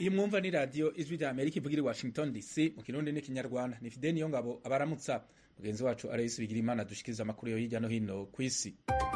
iyi mwumva ni radiyo ijwi rya amerika ivugira i washington dc mu kirundi n'ikinyarwanda ni fide niyo ngabo abaramutsa mugenzi wacu arayisi bigira imana dushikiriza amakuru yo hirya no hino ku isi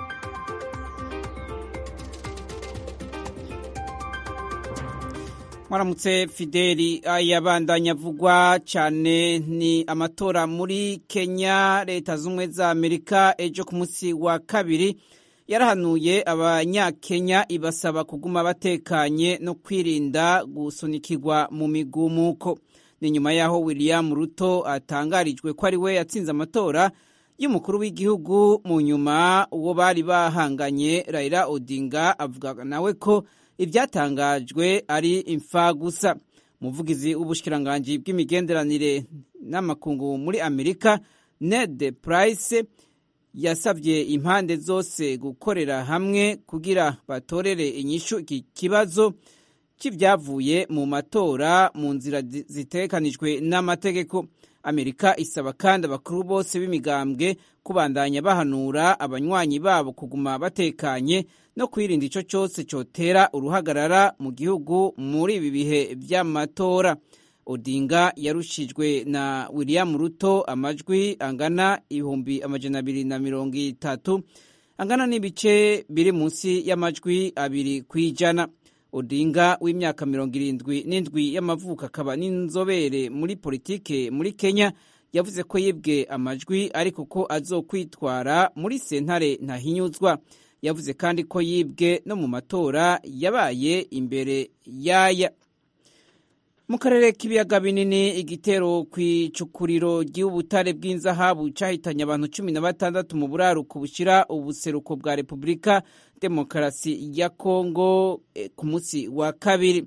mwaramutse fideli ayabandanya avugwa cyane ni amatora muri kenya leta z'ubumwe za amerika ejo ku munsi wa kabiri yarahanuye abanyakenya ibasaba kuguma batekanye no kwirinda gusunikirwa mu migumuko ni nyuma y'aho william ruto atangarijwe ko ari we yatsinze amatora y'umukuru w'igihugu mu nyuma uwo bari bahanganye raila odinga avuga nawe ko ibyatangajwe ari imfa gusa umuvugizi w'ubushikiranganji bw'imigenderanire n'amakungu muri amerika ned price yasabye impande zose gukorera hamwe kugira batorere inyishu iki kibazo cy'ibyavuye mu matora mu nzira zitekanijwe n'amategeko amerika isaba kandi abakuru bose b'imigambwe kubandanya bahanura abanywanyi babo kuguma batekanye no kwirinda icyo cyose cyotera uruhagarara mu gihugu muri ibi bihe by'amatora odinga yarushijwe na william ruto amajwi angana ibihumbi amajana abiri na mirongo itatu angana n'ibice biri munsi y'amajwi abiri ku ijana odinga w'imyaka mirongo irindwi n'indwi y'amavuko akaba n'inzobere muri politike muri kenya yavuze ko yibwe amajwi ariko ko azokwitwara muri sentare ntahinyuzwa yavuze kandi ko yibwe no mu matora yabaye imbere yaya mu karere k'ibiyaga binini igitero ku icukuriro ry'ubutare bw'inzahabu cyahitanye abantu cumi na batandatu mu buraruko bushyira ubuseruko bwa repubulika demokarasi ya kongo ku munsi wa kabiri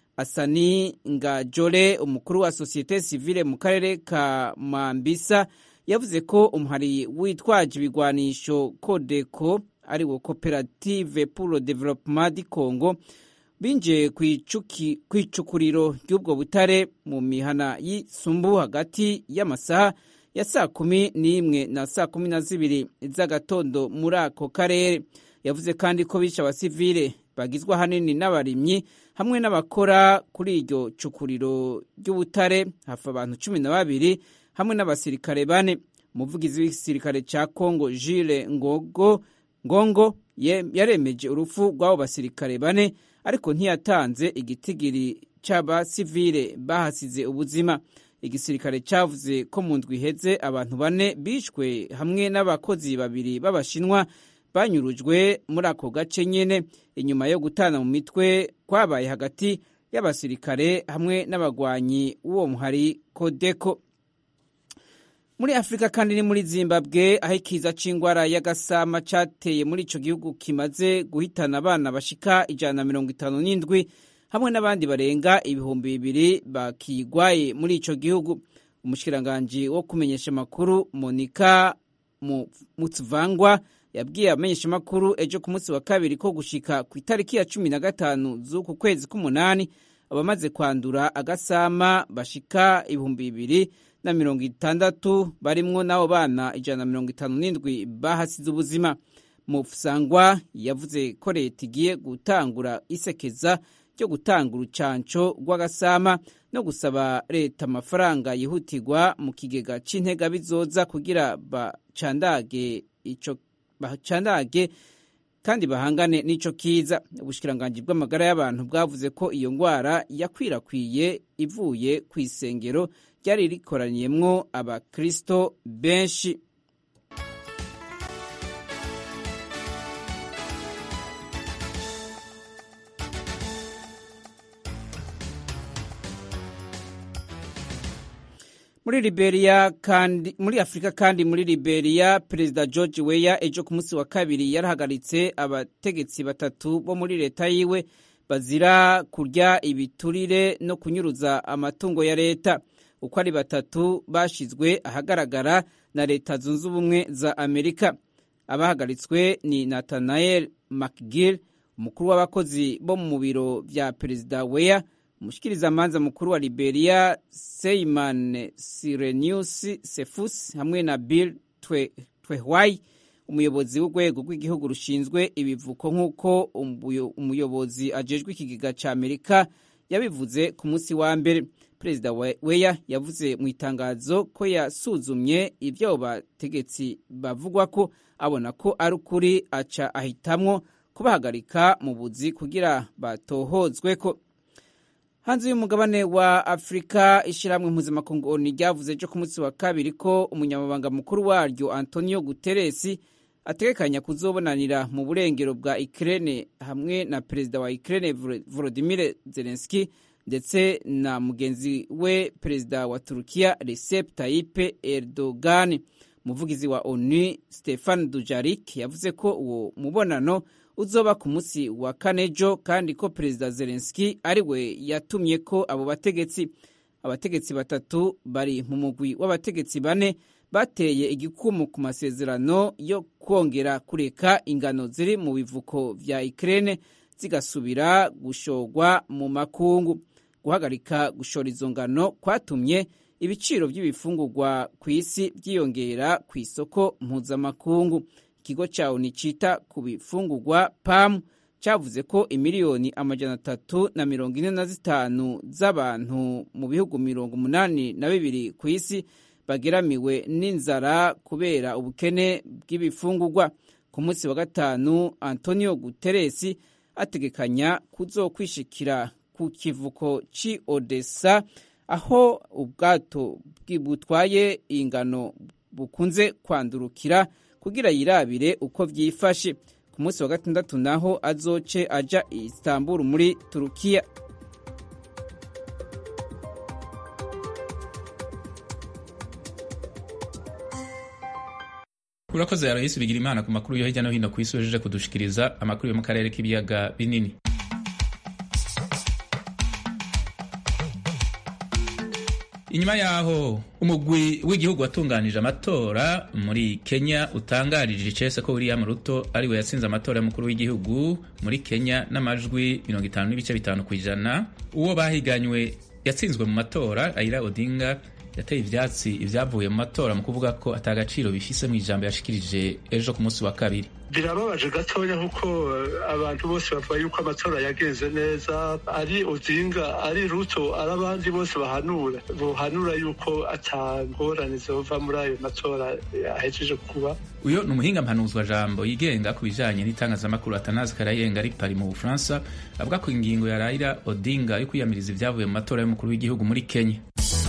asani ngajore umukuru wa sosiyete sivile mu karere ka mambisa yavuze ko umuhari witwaje ibigwanisho kodeko ari wo koperative pour le développement du congo binjiye ku icukuriro ry'ubwo butare mu mihana y'isumbu hagati y'amasaha ya saa kumi n'imwe na saa kumi na zibiri z'agatondo muri ako karere yavuze kandi ko bishe abasivile bagizwe ahanini n'abarimyi hamwe n'abakora kuri iryo cukuriro ry'ubutare hafi abantu cumi na babiri hamwe n'abasirikare bane umuvugizi w'igisirikare cya kongo jile ngogo ngongo yaremeje urupfu rw'abo basirikare bane ariko ntiyatanze igitigiri cy'abasivile bahasize ubuzima igisirikare cyavuze ko mu ndwi iheze abantu bane bishwe hamwe n'abakozi babiri b'abashinwa banyurujwe muri ako gace nyine inyuma yo gutana mu mitwe kwabaye hagati y'abasirikare hamwe n'abagwanyi w'uwo muhari kodeko muri afurika kandi ni muri zimbabwe aho ikiza c'ingwara y'agasama cateye muri ico gihugu kimaze guhitana abana bashika ijana na mirongo itanu n'indwi hamwe n'abandi barenga ibihumbi bibiri bakigwaye muri ico gihugu umushikiranganji wo kumenyesha amakuru monika mutsvangwa yabwiye abamenyesha amakuru ejo ku munsi wa kabiri ko gushika ku itariki ya cumi na gatanu z'uku kwezi k'umunani abamaze kwandura agasama bashika ibihumbi bibiri na mirongo itandatu barimwo n'abo bana ijana na mirongo itanu n'indwi bahasize ubuzima mufusangwa yavuze ko leta igiye gutangura isekeza ryo gutanga urucanco rw'agasama no gusaba leta amafaranga yihutirwa mu kigega c'intega bizoza kugira bacandage ico bacandage kandi bahangane n'ico kiza ubushikiranganji bw'amagara y'abantu bwavuze ko iyo ngwara yakwirakwiye ivuye ku isengero ryari rikoraniyemwo abakristo benshi muri Liberia kandi muri Afrika kandi muri Liberia Perezida George Weah ejo ku munsi wa kabiri yarahagaritse abategetsi batatu bo muri leta yiwe bazira kurya ibiturire no kunyuruza amatungo ya leta uko ari batatu bashizwe ahagaragara na leta zunze ubumwe za Amerika abahagaritswe ni Nathaniel McGill umukuru w'abakozi bo mu biro vya Perezida Weah umushikirizamanza mukuru wa Liberia Seyman Sirenius Sefus hamwe na Bill Twehwai umuyobozi w'urwego rw'igihugu rushinzwe ibivuko nk'uko umuyobozi ajejwe ikigega ca Amerika yabivuze ku munsi wa mbere perezida weya yavuze mu itangazo ko yasuzumye ibyo abo bategetsi bavugwa ko abona ko ari ukuri aca ahitamwo kubahagarika mu buzi kugira batohozwe ko hanze y'umugabane wa afurika ishyirahamwe mpuzamakungu oni ryavuze ejo ku munsi wa kabiri ko umunyamabanga mukuru waryo antonio guterres ategekanya kuzobonanira mu burengero bwa ikirere hamwe na perezida wa ikirere volodimir zelenski ndetse na mugenzi we perezida wa turukiya recep tayyip erdogan umuvugizi wa onu stefan dujarik yavuze ko uwo mubonano uzoba ku munsi wa kane ejo kandi ko perezida zelenski ari we yatumye ko abo bategetsi abategetsi batatu bari mu mugwi w'abategetsi bane bateye igikumu ku masezerano yo kongera kureka ingano ziri mu bivuko vya ikirere zigasubira gushorwa mu makungu guhagarika gushora izo ngano kwatumye ibiciro by'ibifungurwa ku isi byiyongera ku isoko mpuzamakungu ikigo cya oni cyita ku bifungurwa pamu cyavuze ko imiliyoni amajana atatu na mirongo ine na zitanu z'abantu mu bihugu mirongo umunani na bibiri ku isi bageramiwe n'inzara kubera ubukene bw'ibifungurwa ku munsi wa gatanu antonio guterres ategekanya kuzokwishikira ku kivuko ci odessa aho ubwato butwaye ingano bukunze kwandurukira kugira yirabire uko vyifashe ku munsi wa gatandatu naho azoce aja istanbul muri turukiya urakoze yarahisi bigira imana ku makuru yo hirya no hino ku isi wejeje kudushikiriza amakuru yo mu karere k'ibiyaga binini inyuma yaho umugwi w'igihugu watunganije amatora muri kenya utangarije icese ko william ruto ariwe yatsinze amatora y'umukuru w'igihugu muri kenya n'amajwi mirongo itanu n'ibice bitanu ku ijana uwo bahiganywe yatsinzwe mu matora raila odinga yateye ivyatsi ibyavuye mu matora mu kuvuga ko atagaciro bifise mu ijambo yashikirije ejo ku munsi wa kabiri birababaje gatoya kuko abantu bose bavuga yuko amatora yagenze neza ari odinga ari ruto ari abandi bose bahanura bohanura yuko atangorane zova muri ayo matora ahejeje kuba uyo ni umuhinga mpanuzwa jambo yigenga ku bijanye n'itangazamakuru atanazi karayenga ari pari mu bufaransa avuga ko ingingo ya raila odinga yo kwiyamiriza ibyavuye mu matora y'umukuru w'igihugu muri kenya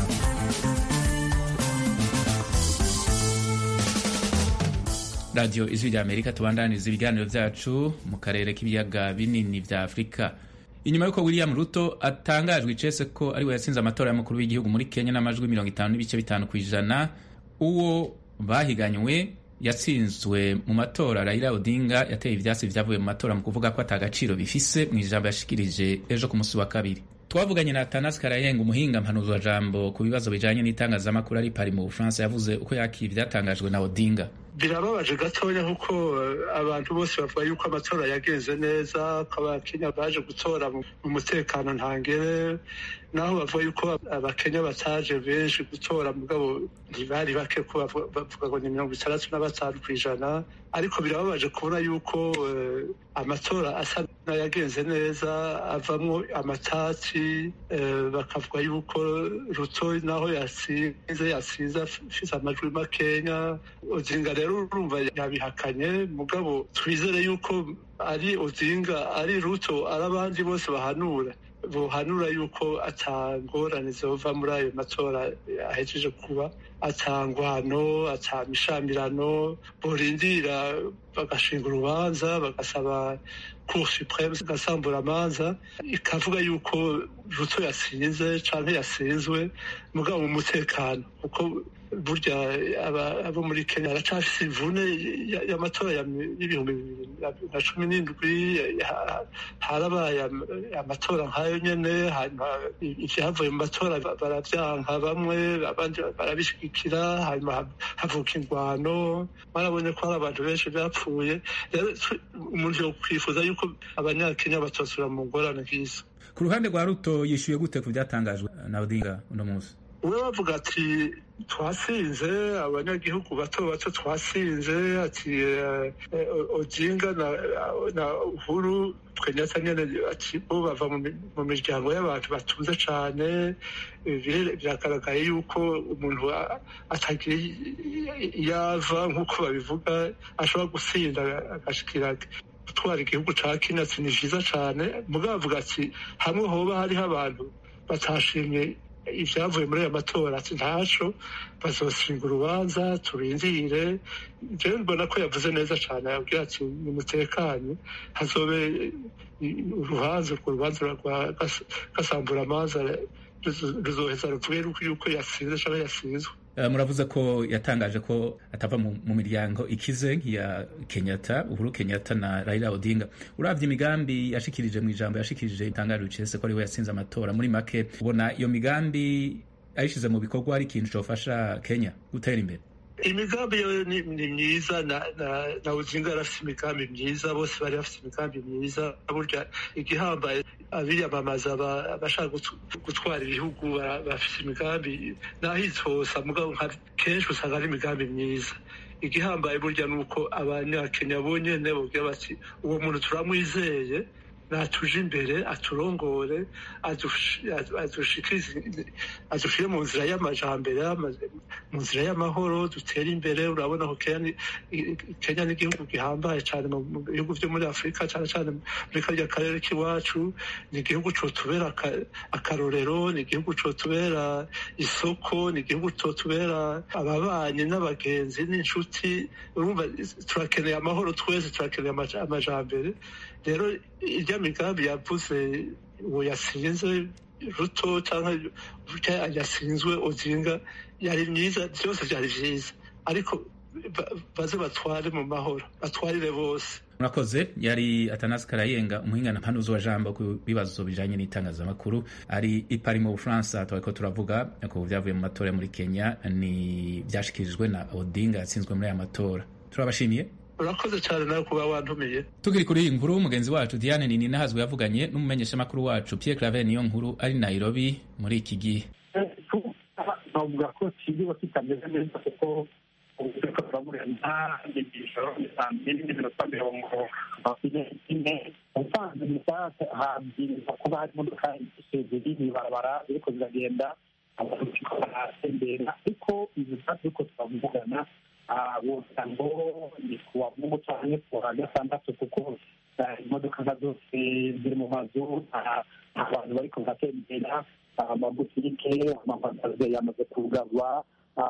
radiyo ijwi rya amerika tubandaniriza ibiganiro byacu mu karere k'ibiyaga binini vya afurika inyuma y'uko william ruto atangajwe icese ko ariwe yatsinze amatora y'umukuru w'igihugu muri kenya n'amajwi mirongo itanu n'ibice bitanu ku ijana uwo bahiganywe yatsinzwe mu matora raila odinga yateye ivyatsi vyavuye mu matora mu kuvuga ko atagaciro bifise mu ijambo yashikirije ejo ku munsi wa kabiri twavuganye na Tanas Karayenga umuhinga mpanuzwa jambo ku bibazo bijanye n'itangazamakuru ari pari mu Bufaransa yavuze uko yakira ivyatangajwe na Odinga birababaje gatoya kuko abantu bose bavuga yuko amatora yagenze neza ko abakenya baje gutora mu mutekano ntangere naho bavuga yuko abakenya bataje benshi gutora mugabo ntibari bake ko bavuga ngo ni mirongo itandatu na batanu ku ijana ariko birababaje kubona yuko amatora asa n'ayagenze neza avamwo amatati bakavuga yuko ruto naho yasinze yasinze afise amajwi makenya odinga rero urumva yabihakanye mugabo twizere yuko ari odinga ari ruto ari abandi bose bahanura bohanura yuko atangorane zova muri ayo matora ahejeje kuba atangwano atamishamirano borindira bagashinga urubanza bagasaba cour supreme igasambura amanza ikavuga yuko ruto yasinze canke yasinzwe mugabo mu mutekano kuko burya abo muri kenya baracafise imvune y'amatora y'ibihumbi bibiri na cumi n'indwi harabaye amatora nk'ayo nyene hanyuma ivyavuye mu matora baravyanka bamwe abandi barabishigikira hanyuma havuka ingwano barabonye ko hari abantu benshi bapfuye rero umuntu yo kwifuza yuko abanyakenya batosura mu ngorane nk'izo ku ruhande rwa ruto yishyuye gute ku byatangajwe na odinga uno munsi we bavuga ati twasinze abanyagihugu bato bato twasinze ati odinga na uhuru twenyata nyene ati bo bava mu miryango y'abantu batunze cane biragaragaye yuko umuntu atagira yava nk'uko babivuga ashobora gusinda agashikira gutwara igihugu ca kenya ati ni vyiza cane mugabo avuga ati hamwe hoba hariho abantu batashimye ibyavuye muri aya matora ati ntaco bazosinga urubanza turindire jewe mbona ko yavuze neza cane yabwira ati nimutekanye hazobe urubanza urwo rubanza rwa gasambura amaza ruzoheza ruvuge yuko yasinze canke yasinzwe muravuze ko yatangaje ko atava mu miryango ikize nk'iya kenyatta uhuru kenyatta na raila odinga uravye imigambi yashikirije mu ijambo yashikirije itangaje ricese ko ariwe yasinze amatora muri make ubona iyo migambi ayishize mu bikorwa ari ikintu cofasha kenya gutera imbere imigambi yo ni myiza na uzinga arafite imigambi myiza bose bari bafite imigambi myiza burya igihambaye abiyamamaza abashaka gutwara ibihugu bafite imigambi n'ahithosa mugabo kenshi usanga ari imigambi myiza igihambaye burya ni uko abanyakenya bonyene bogira bati uwo muntu turamwizeye natuje imbere aturongore adushire mu nzira y'amajambere mu nzira y'amahoro dutere imbere urabona ko kenya ni igihugu gihambaye cyane mu bihugu vyo muri afurika cyane cyane muri karya karere k'iwacu ni igihugu cotubera akarorero ni igihugu cotubera isoko ni igihugu cotubera ababanyi n'abagenzi n'inshuti urumva turakeneye amahoro twese turakeneye amajambere rero irya migambi yavuze uwo yasinze ruto cyangwa yasinzwe ozinga yari myiza byose byari byiza ariko baze batware mu mahoro batwarire bose murakoze yari atanasi karayenga umuhingana mpanuzi wa jambo ku bibazo bijanye n'itangazamakuru ari ipari mu bufaransa twariko turavuga ku vyavuye mu matora muri kenya ni vyashikirijwe na odinga yatsinzwe muri aya matora turabashimiye urakoze cyane nawe kuba wantumiye tukiri kuri iyi nkuru mugenzi wacu diane nini nahazwe yavuganye n'umumenyeshamakuru wacu pierre claver niyo nkuru ari nairobi muri iki gihe navuga ko kigiwe kitameze neza kuko ubuvuga buramurenza inyigisho saa mbiri n'iminota mirongo ine ubusanzwe mu saha habwirizwa kuba hari imodoka ziri mw'ibarabara ziriko ziragenda abantu baratembera ariko izi saha turiko turavugana wogira ngo ni kuwa mungu canke kuwa gatandatu kuko imodoka nka zose ziri mu mazu abantu bariko baratembera amabutike amamagaze yamaze kugarwa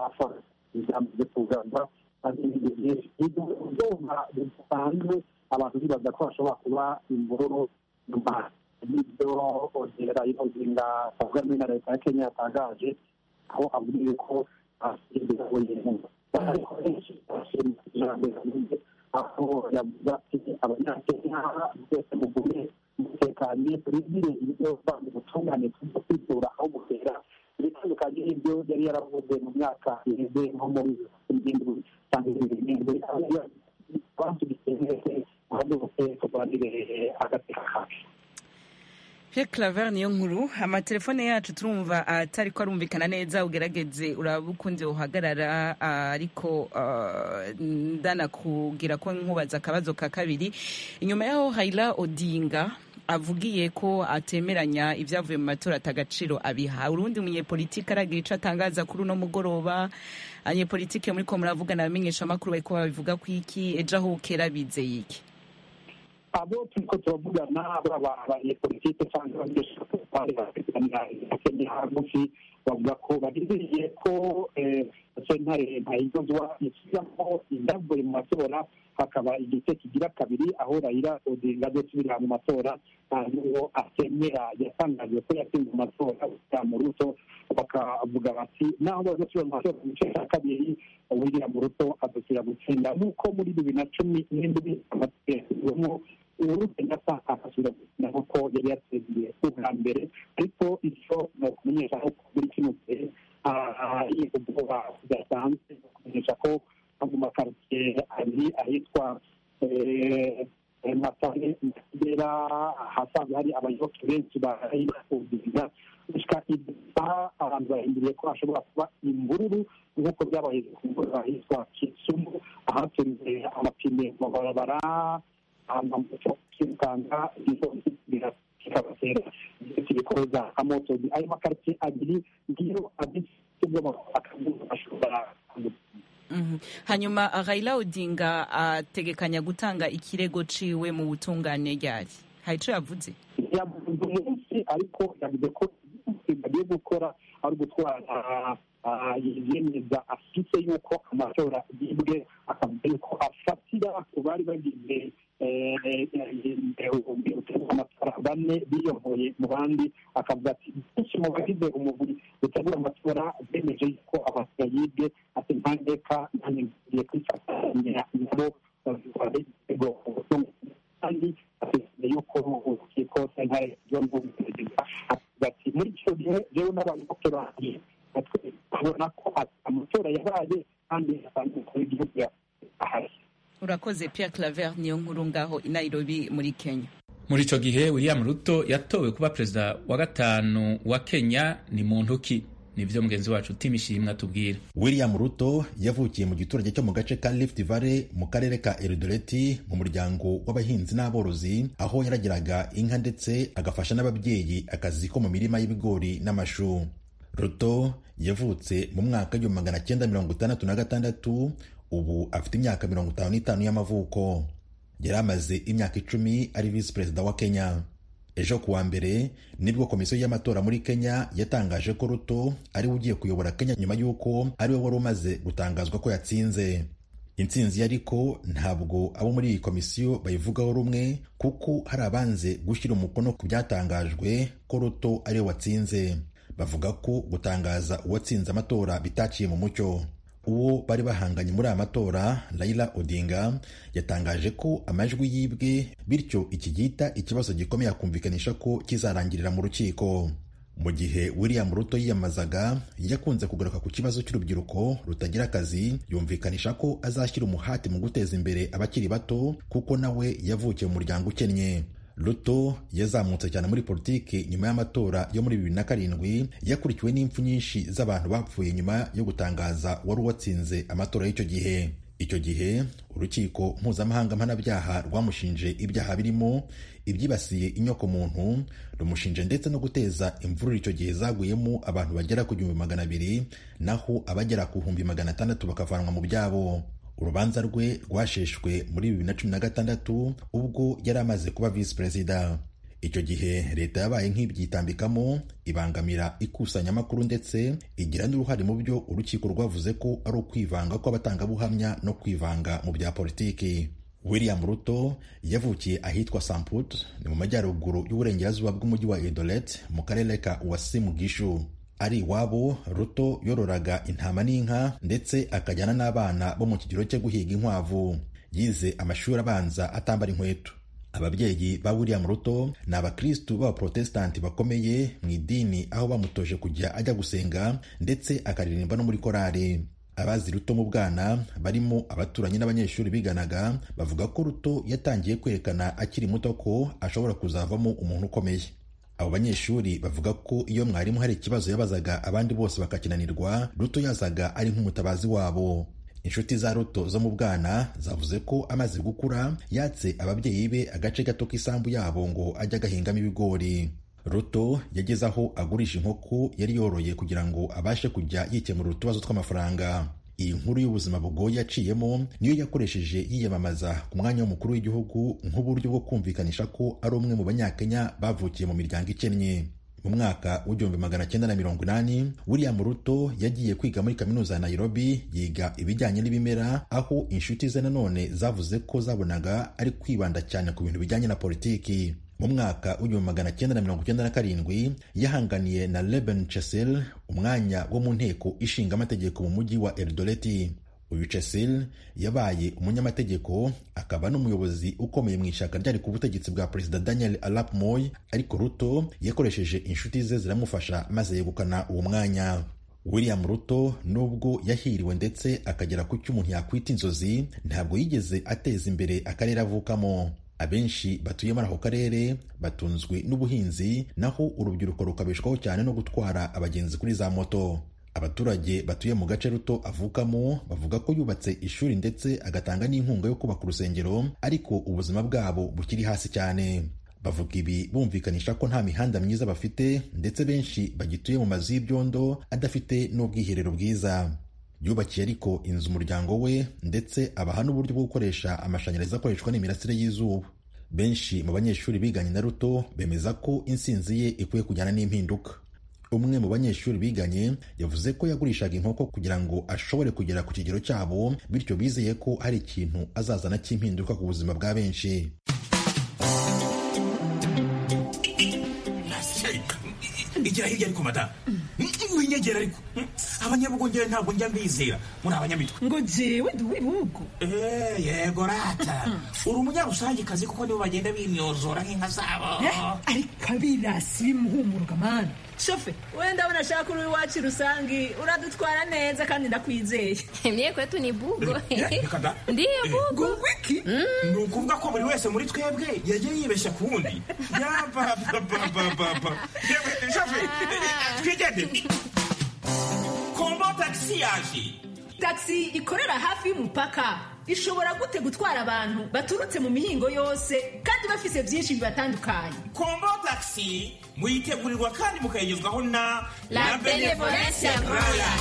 yamaze kugarwa ibintu byinshi ibyuma bisanzwe abantu bibaza ko bashobora kuba imvururu nyuma y'ibyo ongera inozinga avuga muri na leta ya kenya yatangaje aho avuga ko asimbira wenyine ariko benshi bashimira ijambo aho yavuze ati abanyakenya byose mugume mutekanye turindire ibyo bandi ubutungane tuza kwitura aho butera ibitandukanye n'ibyo yari yaravuze mu myaka iheze nko muri irindwi cyangwa irindwi abantu bitemewe ahubwo bose turwanire agateka kacu Pierre Claver niyo nkuru amatelefone yacu turumva atari ko arumvikana neza ugerageze uraba ukunze uhagarara ariko ndana kugira ko nkubaza akabazo ka kabiri inyuma yaho Haila Odinga avugiye ko atemeranya ibyavuye mu matora atagaciro abiha urundi munyepolitike aragira ico atangaza kuri uno mugoroba abanyepolitike muri ko muravugana abamenyesha amakuru bariko babivuga ko iki ejo aho bukera bizeye iki abo turiko turavugana baba abanyepolitike cyangwa abanyeshuri bafite hagufi bavuga ko barindiriye ko sentare ntayigozwa isubiramo ibyavuye mu matora hakaba igice kigira kabiri aho rayira odinga azosubirira mu matora n'uwo atemera yatangaje ko yatsinze mu matora ya muruto bakavuga bati naho bazosubira mu matora mu gice cya kabiri william ruto azosubira gutsinda nk'uko muri bibiri na cumi n'indwi amategeko uhuru kenyatta akasubira gukina nk'uko yari yatsindiye ubwa mbere ariko icyo ni ukumenyesha ko muri kino gihe ubwoba budasanzwe ni ukumenyesha ko mu makaritsiye abiri ahitwa matare kigera ahasanzwe hari abayoboke benshi barayikundiriza gushika gusa abantu bahinduriye ko hashobora kuba imvururu nk'uko byabaye ku mvura ahitwa kisumu ahatunze amapine mu mabarabara amamoto kwirukanka kikabatera kibikoza amotozi ayo makaritsiye abiri ngiyo abisubwamo akazuba ashobora hanyuma Raila Odinga ategekanya gutanga ikirego ciwe mu butungane ryari hari ico yavuze yavuze umunsi ariko yavuze ko bagiye gukora ari ugutwara yemeza afite yuko amatora yibwe akavuga yuko afatira ku bari bagize amatora bane biyoboye mu bandi akavuga ati benshi mu bagize umubiri utegura amatora bemeje yuko amatora yibwe ati ntandeka nanjye ngiye kwifatanya nabo babikora igitego kandi afite yuko urukiko sentare ryo mu perezida ati muri icyo gihe rero n'abanyamakuru babona ko amatora yabaye kandi umukuru w'igihugu ahari urakoze Pierre Claver niyo nkuru ngaho i Nairobi muri Kenya muri ico gihe William Ruto yatowe kuba perezida wa gatanu wa Kenya ni muntu ki nivyo mugenzi wacu timishimwe atubwira William Ruto yavukiye mu giturage cyo mu gace ka Rift Valley mu karere ka Eldoret mu muryango w'abahinzi n'aborozi aho yaragiraga inka ndetse agafasha n'ababyeyi akazi ko mu mirima y'ibigori n'amashu Ruto yavutse mu mwaka w'igihumbi magana cyenda mirongo itandatu na gatandatu ubu afite imyaka mirongo itanu n'itanu y'amavuko yari amaze imyaka icumi ari visi perezida wa Kenya ejo kuwa mbere nibwo komisiyo y'amatora muri Kenya yatangaje ko Ruto ariwe ugiye kuyobora Kenya nyuma y'uko ariwe wari umaze gutangazwa ko yatsinze intsinzi ariko ntabwo abo muri iyi komisiyo bayivugaho rumwe kuko hari abanze gushyira umukono ku byatangajwe ko Ruto ariwe watsinze bavuga ko gutangaza uwatsinze amatora bitaciye mu mucyo uwo bari bahanganye muri aya matora Raila Odinga yatangaje ko amajwi yibwe bityo iki gihita ikibazo gikomeye akumvikanisha ko kizarangirira mu rukiko mu gihe William Ruto yiyamazaga yakunze kugaruka ku kibazo cy'urubyiruko rutagira akazi yumvikanisha ko azashyira umuhati mu guteza imbere abakiri bato kuko nawe yavukiye mu muryango ukennye Ruto yazamutse cyane muri politiki nyuma y'amatora yo muri bibiri na karindwi yakurikiwe n'impfu nyinshi z'abantu bapfuye nyuma yo gutangaza wari uwatsinze amatora y'icyo gihe icyo gihe urukiko mpuzamahanga mpanabyaha rwamushinje ibyaha birimo ibyibasiye inyokomuntu rumushinje ndetse no guteza imvururu icyo gihe zaguyemo abantu bagera ku gihumbi magana abiri naho abagera ku bihumbi magana atandatu bakavanwa mu byabo urubanza rwe rwasheshwe muri bibiri na cumi na gatandatu ubwo yari amaze kuba visi perezida icyo gihe leta yabaye nk'ibyitambikamo ibangamira ikusanyamakuru ndetse igira n'uruhare mu byo urukiko rwavuze ko ari ukwivanga kw'abatangabuhamya no kwivanga mu bya politiki william ruto yavukiye ahitwa samput ni mu majyaruguru y'uburengerazuba bw'umujyi wa edolet mu karere ka uwasimu gishu ari iwabo ruto yororaga intama n'inka ndetse akajyana n'abana bo mu kigero cyo guhiga inkwavu yize amashuri abanza atambara inkweto ababyeyi ba william ruto ni abakristu b'abaprotesitanti bakomeye mu idini aho bamutoje kujya ajya gusenga ndetse akaririmba no muri korari abazi ruto mu bwana barimo abaturanyi n'abanyeshuri biganaga bavuga ko ruto yatangiye kwerekana akiri muto ko ashobora kuzavamo umuntu ukomeye abo banyeshuri bavuga ko iyo mwarimu hari ikibazo yabazaga abandi bose bakakinanirwa ruto yazaga ari nk'umutabazi wabo inshuti za ruto zo mu bwana zavuze ko amaze gukura yatse ababyeyi be agace gato k'isambu yabo ngo ajye agahingamo ibigori ruto yageze aho agurisha inkoko yari yoroye kugira ngo abashe kujya yikemurira utubazo tw'amafaranga iyi nkuru y'ubuzima bugoye yaciyemo niyo yakoresheje yiyamamaza ku mwanya w'umukuru w'igihugu nk'uburyo bwo kumvikanisha ko ari umwe mu banyakenya bavukiye mu miryango ikennye mu mwaka w'igihumbi magana cyenda na mirongo inani william ruto yagiye kwiga muri kaminuza ya nairobi yiga ibijyanye n'ibimera aho inshuti ze nanone zavuze ko zabonaga ari kwibanda cyane ku bintu bijyanye na politiki mu mwaka w'igihumbi magana cyenda na mirongo icyenda na karindwi yahanganiye na Reuben Chessel umwanya wo mu nteko ishinga amategeko mu mujyi wa Eldoreti uyu Chessel yabaye umunyamategeko akaba n'umuyobozi ukomeye mu ishyaka ryari ku butegetsi bwa perezida Daniel Arap Moi ariko Ruto yakoresheje inshuti ze ziramufasha maze yegukana uwo mwanya William Ruto nubwo yahiriwe ndetse akagera ku cyo umuntu yakwita inzozi ntabwo yigeze ateza imbere akarere avukamo abenshi batuye muri ako karere batunzwe n'ubuhinzi naho urubyiruko rukabeshwaho cyane no gutwara abagenzi kuri za moto abaturage batuye mu gace ruto avukamo bavuga ko yubatse ishuri ndetse agatanga n'inkunga yo kubaka urusengero ariko ubuzima bwabo bukiri hasi cyane bavuga ibi bumvikanisha ko nta mihanda myiza bafite ndetse benshi bagituye mu mazu y'ibyondo adafite n'ubwiherero bwiza yubakiye ariko inzu umuryango we ndetse abaha n'uburyo bwo gukoresha amashanyarazi akoreshwa n'imirasire y'izuba benshi mu banyeshuri biganye na ruto bemeza ko insinzi ye ikwiye kujyana n'impinduka umwe mu banyeshuri biganye yavuze ko yagurishaga inkoko kugira ngo ashobore kugera ku kigero cyabo bityo bizeye ko hari ikintu azazana cy'impinduka ku buzima bwa benshi igira hirya ariko madamu winyegera ariko abanyabugongera ntabwo njya mbizera muri abanyamitwe ngo jewe ndi uw'ibihugu yego rata uri umunyarusangikazi kuko nibo bagenda bimyozora nk'inka zabo ariko abirasi bimuhumuruka mani shofe wenda abona ashaka uri iwacu rusangi uradutwara neza kandi ndakwizeye mie kwetu ni bugo reka da ndiyo bugo wiki ni ukuvuga ko buri wese muri twebwe yagiye yibeshya ku wundi yabababababa yewe shofe twigendere kombo tagisi yaje tagisi ikorera hafi y'umupaka ishobora gute gutwara abantu baturutse mu mihingo yose kandi bafise byinshi bibatandukanye kombo tagisi muyitegurirwa kandi mukayigezwaho na La Benevolence Royal.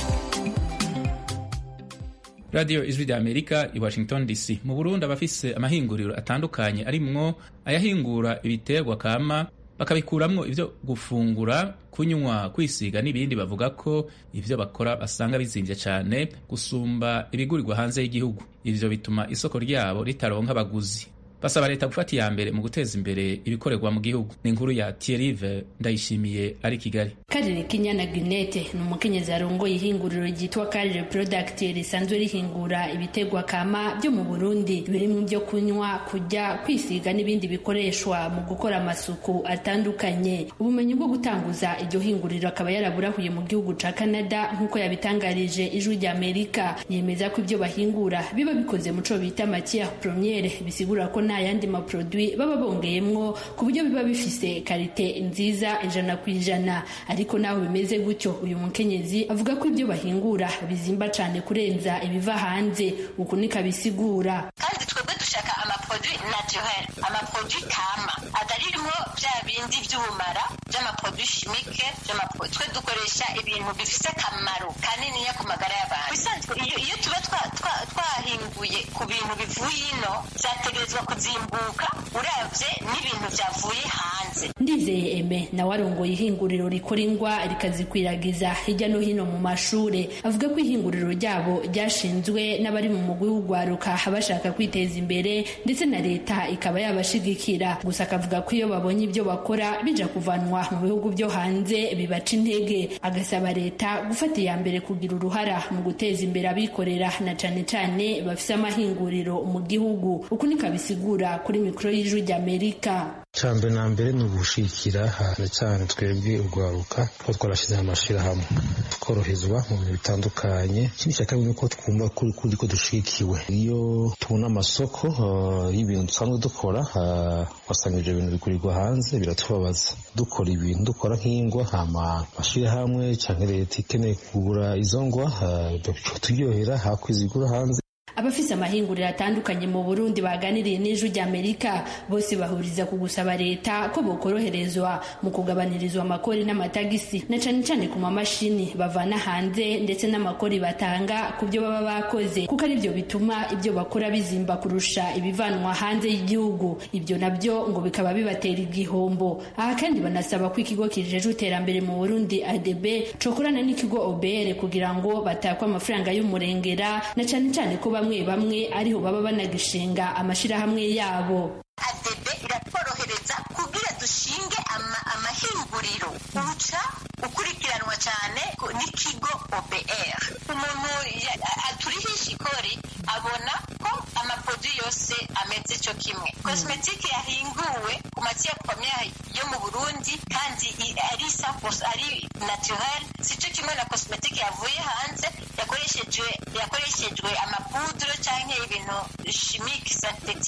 radiyo ijwi rya amerika i washington dc mu burundi abafise amahinguriro atandukanye arimwo ayahingura ibiterwa kama bakabikuramwo ibyo gufungura kunywa kwisiga n'ibindi bavuga ko ibyo bakora basanga bizimvye cyane gusumba ibigurirwa hanze y'igihugu ivyo bituma isoko ryabo ritaronka abaguzi basaba leta gufata iya mbere mu guteza imbere ibikorerwa mu gihugu ni inkuru ya Thierry ndayishimiye ari kigali karire kinyana ginete ni umukenyezi arongoye ihinguriro ryitwa karire product risanzwe rihingura ibitegwa kama byo mu burundi birimo ibyo kunywa kurya kwisiga n'ibindi bikoreshwa mu gukora amasuku atandukanye ubumenyi bwo gutanguza iryo hinguriro akaba yaraburahuye mu gihugu ca canada nk'uko yabitangarije ijwi rya amerika yemeza ko ibyo bahingura biba bikoze mu co bita matière première bisigura ko nta yandi maprodui baba bongeyemwo ku buryo biba bifise karite nziza ijana ku ijana ariko naho bimeze gutyo uyu mukenyezi avuga ko ibyo bahingura bizimba cyane kurenza ibiva hanze uku niko abisigura kandi twebwe dushaka amaprodui naturel amaprodui kama ataririmo bya bindi by'ubumara by'amaprodui chimique by'amaprodui twe dukoresha ibintu bifise akamaro kaniniya ku magara y'abantu bisanzwe iyo, iyo tuba twahinguye ku bintu bivuye ino byategerezwa kuzimbuka uravye n'ibintu byavuye hanze ndizeye eme nawe arongoye ihinguriro rikora ingwa rikazikwiragiza hirya no hino mu mashure avuga ko ihinguriro ryabo ryashinzwe n'abari mu mugwi w'ugwaruka bashaka kwiteza imbere ndetse na leta ikaba yabashigikira gusa akavuga ko iyo babonye ibyo bakora bija kuvanwa mu bihugu byo hanze bibaca intege agasaba leta gufata iya mbere kugira uruhara mu guteza imbere abikorera na cane cane bafise amahinguriro mu gihugu uku niko abisigura kuri mikoro y'ijwi ry'amerika cyambere na mbere ni ugushikira cyane cyane twebwe urwaruka kuko twarashyize amashyirahamwe tworoherezwa mu bintu bitandukanye ikindi cya kabiri ni uko twumva kuri kuri ko dushikiwe iyo tubona amasoko y'ibintu dusanzwe dukora wasanga ibyo bintu bigurirwa hanze biratubabaza dukora ibintu dukora nk'ingwa amashyirahamwe cyangwa leta ikeneye kugura izo ngwa turyohera hakwizigura hanze abafise amahinguriro atandukanye mu burundi baganiriye n'ijwi ry'amerika bose bahuriza ku gusaba leta ko bokoroherezwa mu kugabanirizwa amakori n'amatagisi na cane cane ku mamashini bavana hanze ndetse n'amakori batanga ku byo baba bakoze kuko ari byo bituma ibyo bakora bizimba kurusha ibivanwa hanze y'igihugu ibyo nabyo ngo bikaba bibatera igihombo aha kandi banasaba ko ikigo kijejwe iterambere mu burundi adb cokorana n'ikigo obr kugira ngo batakwe amafaranga y'umurengera na cane cane ko bamwe bamwe ariho baba banagishinga amashirahamwe yabo adebe iratworohereza kugira dushinge amahinguriro uca ukurikiranwa cyane n'ikigo obr umuntu aturihisha ikori abona ko amaprodui yose ameze cyo kimwe kosmetike yahinguwe ku matiya premiere yo mu burundi kandi ari sapos ari naturel si cyo kimwe na kosmetike yavuye hanze yakoreshejwe yakoreshejwe amapudro cyangwa ibintu chimique synthetique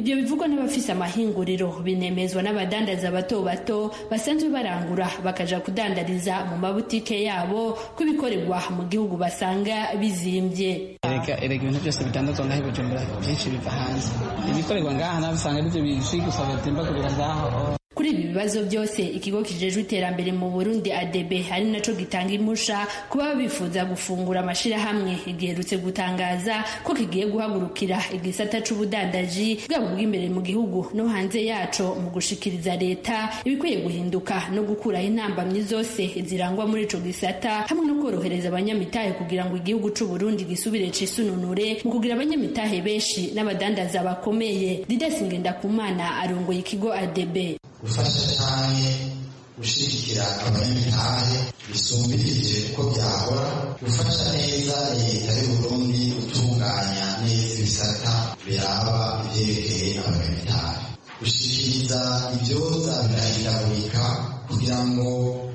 ibyo bivugwa n'abafise amahinguriro binemezwa n'abadandaza bato bato basanzwe barangura bakaja kudandariza mu mabutike yabo ko ibikorerwa mu gihugu basanga bizimbye erega erega ibintu byose bidandazwa ngaho i bujumbura byinshi biva hanze ibikorerwa ngaha nawe usanga aribyo bizwi gusa batimbagurira ngaho kuri ibi bibazo byose ikigo kijejwe iterambere mu burundi adebe ari naco gitanga impusha ku baba bifuza gufungura amashirahamwe giherutse gutangaza ko kigiye guhagurukira igisata c'ubudandaji bwabo bw'imbere mu gihugu no hanze yaco mu gushikiriza leta ibikwiye guhinduka no gukuraho intambamyi zose zirangwa muri ico gisata hamwe no korohereza abanyamitahe kugira ngo igihugu c'uburundi gisubire cisununure mu kugira abanyamitahe benshi n'abadandaza bakomeye didesi ngendakumana arongoye ikigo adebe gufasha cyane gushyigikira abanyamitahe bisumbirije uko byahora gufasha neza leta y'uburundi gutunganya neza ibisata biraba ibyerekeye abanyamitahe gushyikiriza ibyoza birahindagurika kugira ngo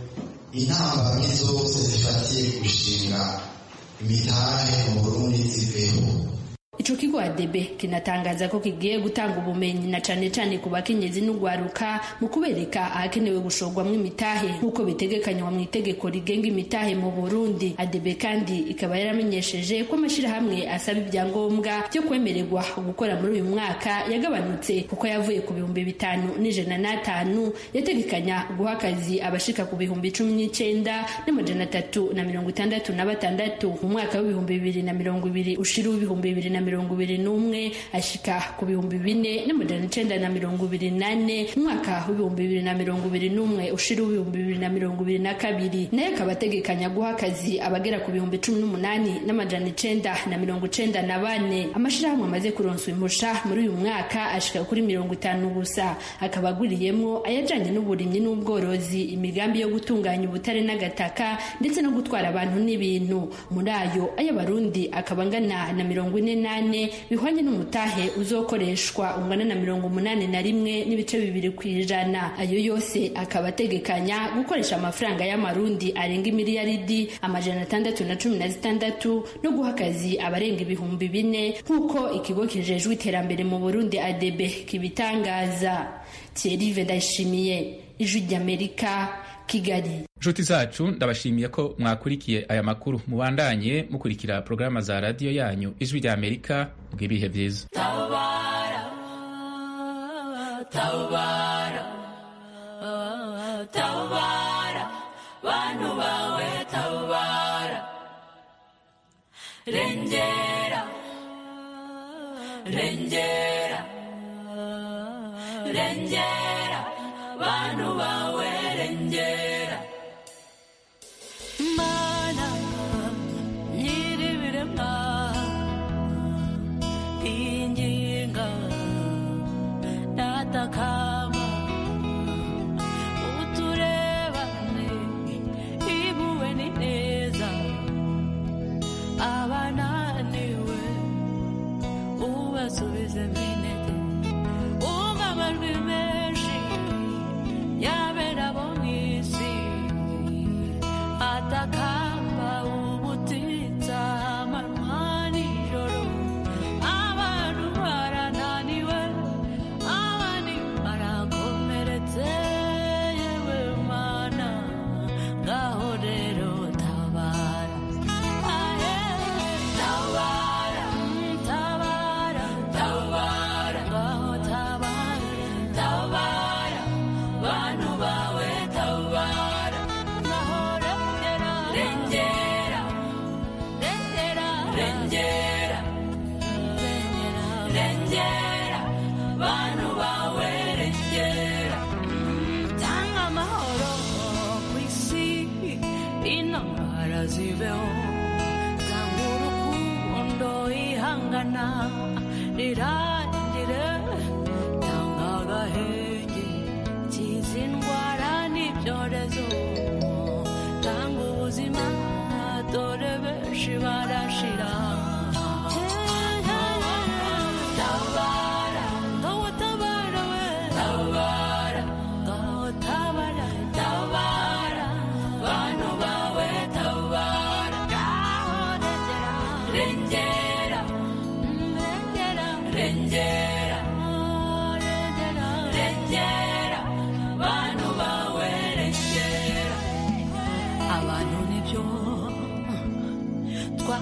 intambamyi zose zifatiye gushinga imitahe mu burundi ziveho ico kigo adebe kinatangaza ko kigiye gutanga ubumenyi na cane cane ku bakenyezi n'ugwaruka mu kubereka ahakenewe gushorwamwo imitahe nk'uko bitegekanywa mu itegeko rigenga imitahe mu burundi adebe kandi ikaba yaramenyesheje ko amashirahamwe asaba ibyangombwa byo kwemererwa gukora muri uyu mwaka yagabanutse kuko yavuye ku bihumbi bitanu n'ijana n'atanu yategekanya guha akazi abashika ku bihumbi cumi n'icenda n'amajana atatu na mirongo itandatu na batandatu mu mwaka w'ibihumbi bibiri na mirongo ibiri ushira w'ibihumbi bibiri na mirongo ibiri n'umwe ashika ku bihumbi bine n'amajana icenda na mirongo ibiri nane mu mwaka w'ibihumbi bibiri na mirongo ibiri n'umwe ushira w'ibihumbi bibiri na mirongo ibiri na kabiri nayo akaba ategekanya guha akazi abagera ku bihumbi cumi n'umunani n'amajana icenda na mirongo icenda na bane amashirahamwe amaze kuronswa impusha muri uyu mwaka ashika kuri mirongo itanu gusa akaba aguriyemwo ayajanye n'uburimyi n'ubworozi imigambi yo gutunganya ubutare n'agataka ndetse no gutwara abantu n'ibintu muri ayo ay'abarundi akaba angana na mirongo ine n'ane bihwanye n'umutahe uzokoreshwa ungana na mirongo umunani na rimwe n'ibice bibiri ku ijana ayo yose akaba ategekanya gukoresha amafaranga y'amarundi arenga imiliyaridi amajana atandatu na cumi na zitandatu no guha akazi abarenga ibihumbi bine nk'uko ikigo kijejwe iterambere mu burundi adebe kibitangaza thierry ndayishimiye ijwi ry'amerika kigali nshuti zacu ndabashimiye ko mwakurikiye aya makuru mubandanye mukurikira porogaramu za radiyo yanyu ijwi rya amerika bw'ibihe byiza tabara tabara tabara bantu bawe tabara rengera rengera rengera bantu bawe rengera mana nyiribirema inginga natakama uturebane ibuwe ni neza abananiwe ubasubize minete umva amajwi menshi yabera bo mw'isi atakamba ubutitsa amanywa nijoro abantu barananiwe abandi barakomeretse yewe mana ngaho rero tabara ahe tabara tabara tabara ngaho tabara tabara bantu bawe tabara ngaho rengera rengera rengera rengera rengera bantu bawe rengera tanga amahoro ku isi intambara zibeho tanga urukundo ihangana rirangire tanga agahenge kiza indwara n'ibyorezo tanga ubuzima dore benshi barashira tabara ngaho tabara we tabara ngaho tabara tabara bantu bawe tabara ngaho rengera rengera